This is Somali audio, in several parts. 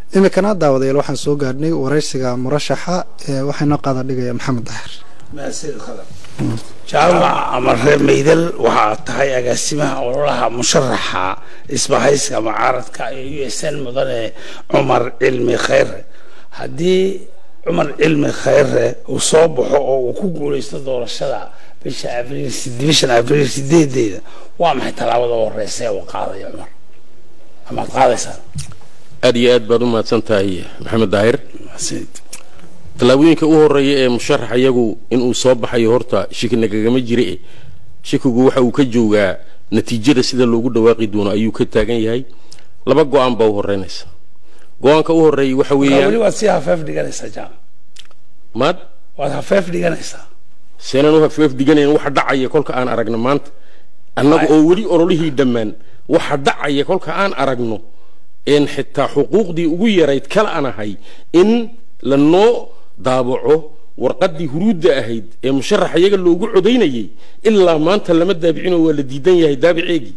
iminkana daawadayaal waxaan soo gaadhnay waraysiga murashaxa ee waxaa inoo qaada dhigaya maxamed daahir jaamac amare maydal waxaa tahay agaasimaha ololaha musharaxa isbahayska mucaaradka ee u s n mudane cumar cilmi khayre haddii cumar cilmi khayre uu soo baxo oo uu ku guuleysto doorashada bisha abriil bishan abriil sideedeeda waa maxay tallaabada u horeysa ee uu qaadaya cumar amaad qaadaysaa aad iyo aad baad u mahadsan tahay maxamed daahir tallaabooyinka u horeeya ee musharax iyagu inuu soo baxayo horta shiki nagagama jire shikigu waxa uu ka joogaa natiijada sida loogu dhawaaqi doono ayuu ka taagan yahay laba go-aan baa u horeynaysa go-aanka u horeeya waxa weli weeyaan waad sii hafeef dhiganaysaa jaamac maad waad hafeef dhiganaysaa seenan u hafeef dhiganayn waxa dhacaya kolka aan aragno maanta annaga oo weli ololihii dhammaan waxa dhacaya kolka aan aragno een xitaa xuquuqdii ugu yarayd kala aan ahay in lanoo daabaco warqaddii huruudda ahayd ee musharax iyaga loogu codaynayay ilaa maanta lama daabicinoo waa la diidan yahay daabiceegii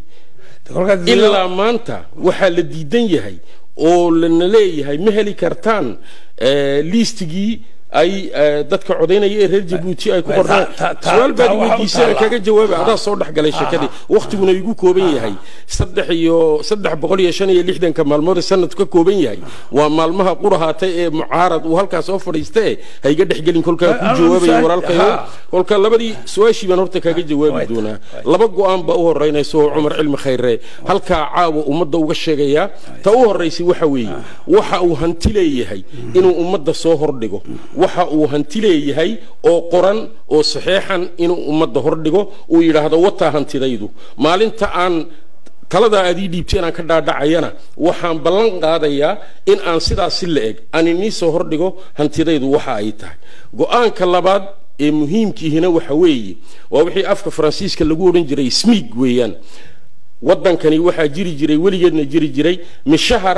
ilaa maanta waxaa la diidan yahay oo lana leeyahay ma heli kartaan eh, liistigii ay eh, dadka codaynaya ee reer jabuuti ay ku qornaan ta- ta- su-aal baad ta- waxa u weydiisana taala. kaga jawaaba adaa soo dhex galay sheekadii wakhtiguna igu kooban yahay saddex iyo saddex boqol iyo shan iyo lixdanka maalmood ee sanadku ka kooban yahay waa maalmaha qurahaatay ee mucaarad uu halkaas soo fadhiista e ha iga dhexgelin kolkaa ku Ah, jawaabaya ah, walaalkayo ha. kolka labadii su-aashii baan horta kaaga jawaabi Wayta, doonaa wayta. laba go-aan baa u horeynaysa oo cumar cilmi khayre halkaa caawa ummadda uga sheegayaa ta u horeysay waxa weeye waxa uu hanti leeyahay inuu ummadda soo hordhigo waxa uu hanti leeyahay oo qoran oo saxeexan inuu ummadda hordhigo uu yidhaahdo wataa hantidaydu maalinta aan taladaa aad ii dhiibtay inaan ka dhaadhacayana waxaan ballan qaadayaa in aan sidaas si la eg aan inii soo hordhigo hantidaydu waxa ay tahay go-aanka labaad ee muhiimkiihina waxa weeye waa wixii afka faransiiska lagu odhan jiray smig weeyaan waddankani waxaa jiri jiray weligeedna jiri jiray mishahar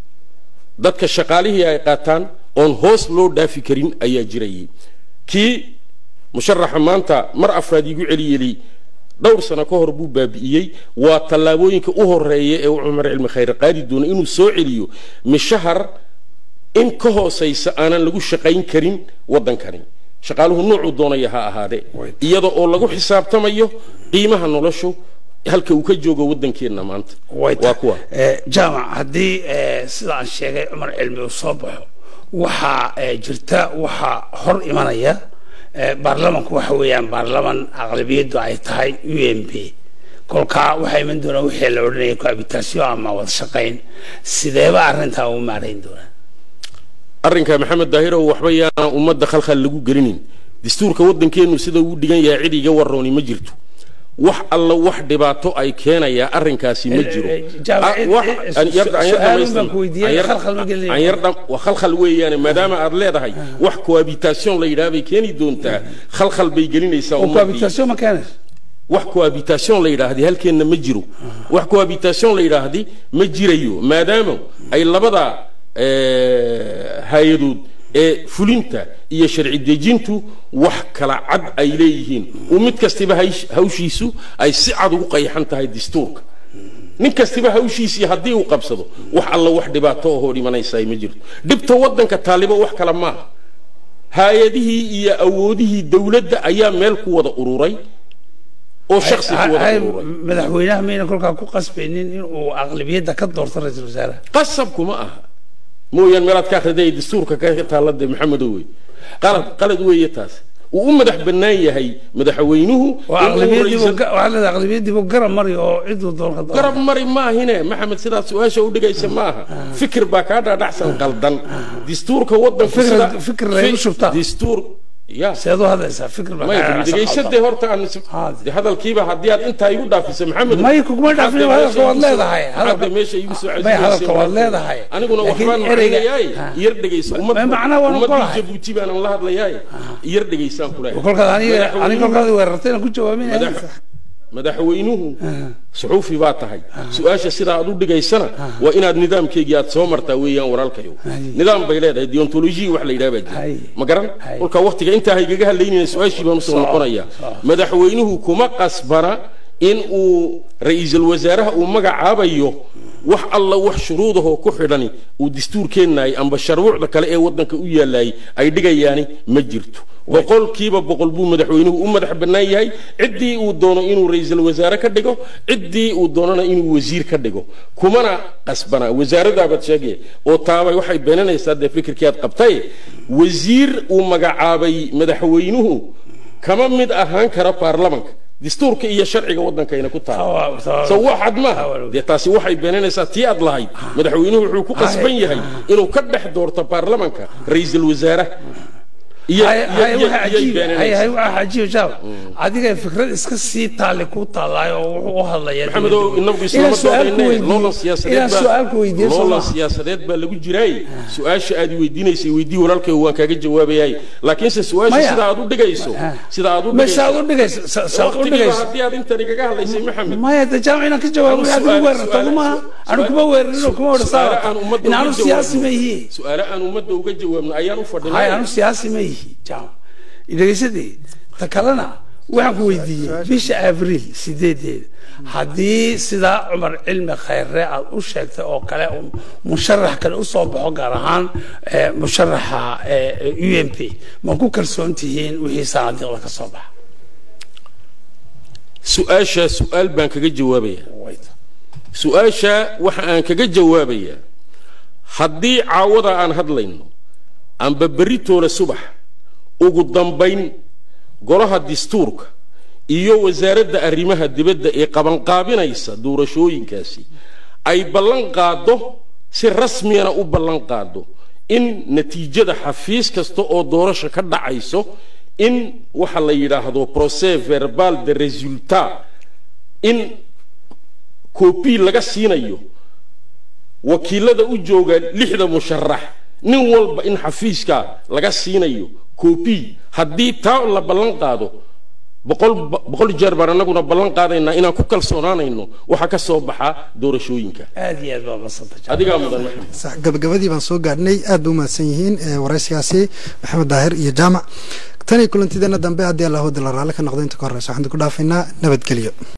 dadka shaqaalihii ay qaataan oon hoos loo dhaafi karin ayaa jirayay kii musharaxa maanta mar afraad iigu celiyeli dhowr sano ka hor buu baabi'iyey waa tallaabooyinka u horeeya ee uu cumar cilmi khayre qaadi doono inuu soo celiyo mishahar in ka hoosaysa aanan lagu shaqayn karin waddankani shaqaaluhu noocuu doonaya ha ahaadee iyada oo lagu xisaabtamayo qiimaha noloshu halka uu ka joogo waddankeenna maanta waa kuwa jaamac haddii eh, sida aan sheegay cumar cilmi uu soo baxo waxaa eh, jirta waxaa hor imanaya eh, baarlamanku waxa weeyaan baarlaman aqlabiyaddu ay tahay u m p kolkaa waxaa iman doonaa wixii la odhanaya cohabitation ama wada shaqayn sideeba arrintaa ugu maarayn doonaa arrinka maxamed daahirow waxba yaana ummadda khalkhal lagu gelinin dastuurka waddankeennu sida uu dhigan yahay cid iga warooni ma jirto wax alla wax dhibaato ay keenayaa arrinkaasi ma jiro Eh, eh, Jaamac, Ah, wax- eh, eh, aan yar- aan yar su-aalun dhamaystirno. baan ku weydiiyey, Aan yar- khalkhal ma gelinayo. aan yar dham- waa khalkhal weeyaane maadaama aad leedahay wax cohabitation la yidhaha bay keeni doontaa khalkhal bay gelinaysaa oo ummaddii. cohabitation ma keenayso wax cohabitation la yidhaahdi halkeenna ma jiro wax cohabitation la yidhaahdi ma jirayo maadaama ay labada eh, hay-adood ee fulinta iyo sharci dejintu wax kala cad ay leeyihiin uu mid kastiba haysh- hawshiisu ay si cad ugu qayxan tahay dastuurka nin kastiba hawshiisii haddii uu qabsado wax alla wax dhibaato ahoo dhimanaysaa ma jirto dhibta waddanka taalibo wax kale maaha hay-adihii iyo awoodihii dowladda ayaa meel ku wada ururay oo shaksi ku wada Hay- ururay madaxweynaha mayna kolkaa ku qasbaynin inuu aqlabiyadda ka doorto ra-iisul wasaaraha qasabkuma aha mooyaan meelaad ka akhriday dastuurka ka taallade maxamedow wey qalad qalad weeye taas uu u madax bannaan yahay madaxweynuhu oo inuu aqlabiyadiibu ra'iisul- waxaa leedahay aqlabiyadiibu garab mari oo ciduu doon ka garab mari maahine maxamed sidaad su-aasha u dhigaysa maaha fikir baa kaa dhaadhacsan qaldan dastuurka waddanku Fikir- sida- fikir lagu fi- shubtaa. dastuur ya seed u hadlaysaa fikir baa maya kaa dhacsan dhegaysadee horta aan Haa. de hadalkiiba haddii aad intaa igu dhaafisa maxamed May kuguma dhaafin, hadalka waad leedahay. Hadalka- hadda meesha igu soo May hadalka waad cesinaysay leedahay. aniguna Laakiin waxbaan ereyga- macnayaay Ha. yar dhegaysa Ma- ma macnaha waan ummadii ogolahay. jabuuti baanan la hadlayaay yar dhegaysaan ku leeyahay kolkaad aniga Madaxweynuhu- aniga kolkaad weerartayna ku jawaaminaya madax- madaxweynuhu suxuufi baa tahay su-aasha sidaa aad u dhigaysana waa inaad nidaamkeygii aad soo martaa weeyaan walaalkayo nidaam bay leedahay deontolojiya wax la yidhaha baa Hay. jira ma garan Hay. kolka waktiga intaa haygaga hadlaynayna su-aashii baan usoo Soo, noqonaya soo. madaxweynuhu kuma qasbana in uu ra-iisul wasaaraha uu magacaabayo wax alla wax shuruudahoo ku xidhani uu dastuurkeennaay amba sharwuucda kale ee waddanka u yaallaayay ay dhigayaani ma jirto boqolkiiba boqol buu madaxweynuhu u madax bannaan yahay ciddii uu doono inuu ra-iisul wasaare ka dhigo ciddii uu doonana inuu wasiir ka dhigo kumana qasbana wasaaradaabad sheegaya oo taabay waxay beenanaysaa dee fikirkii aad qabtay wasiir uu magacaabay madaxweynuhu kama mid ahaan kara baarlamanka dastuurka iyo sharciga waddankayna ku taala so waxad maaha dee taasi waxay beenanaysaa tii aad lahayd madaxweynuhu wuxuu ku qasban yahay inuu ka dhex doorto baarlamanka ra-iisul wasaare adiga fikrad iska sii taale ku taalaay oo wuxuu u hadlaya maxamedow inagu islama doodaynay loolan siyaasadeed baa loolan siyaasadeed baa lagu jiraay su-aasha aad weydiinaysay weydii walaalkay waan kaaga jawaabayay laakiinse su-aasha sida aad u dhigayso sida aad u meeshaad u dhigayso saad u dhigayso haddii aad intani kaga hadlaysay maxamed maya de jaamac inaan ka jawaabo aad ugu weerarto maaha anu kuma weerarin kuma odhasaa in aanu siyaasi ma yihi su-aale aan ummadda uga jawaabno ayaan u hay fadhinay anu siyaasi ma yihi jaamac dhegaysadii ta kalena waxaan ku weydiiyey bisha abriil sideedeeda haddii sidaa cumar cilmi khayre aad u sheegtay oo kale un musharax kale usoo baxo gaar ahaan eh, musharaxa u m p ma ku kalsoon tihiin wixii sanaadiiqda ka soo baxa su-aashaa su-aal baan kaga jawaabaya Wayta. su-aasha waxa aan kaga jawaabayaa haddii caawada aan hadlayno amba beritoole subax ugu dambayn golaha dastuurka iyo wasaaradda arrimaha dibadda ee qabanqaabinaysa doorashooyinkaasi ay ballan qaaddo si rasmiyana u ballan qaaddo in natiijada xafiis kasta oo doorasho ka dhacayso in waxa la yidhaahdo procès verbal de resultat in kobi laga siinayo wakiilada u jooga lixda musharax nin walba in xafiiska laga siinayo kobi haddii taa la ballan qaado boqol boqol jeer baan anaguna ballan qaadaynaa inaan ku kalsoonaanayno waxa ka soo baxa doorashooyinka aad iyo aad baa masanta adigaa mudan maxamed sax gabagabadii baan soo gaadhnay aad ba u mahadsan yihiin ee waraysigaasi maxamed daahir iyo jaamac tan iyo kulantideena dambe haddii allah wadi la raalli ka noqdo inta ka horeysa waxaan ku dhaafaynaa nabadgelyo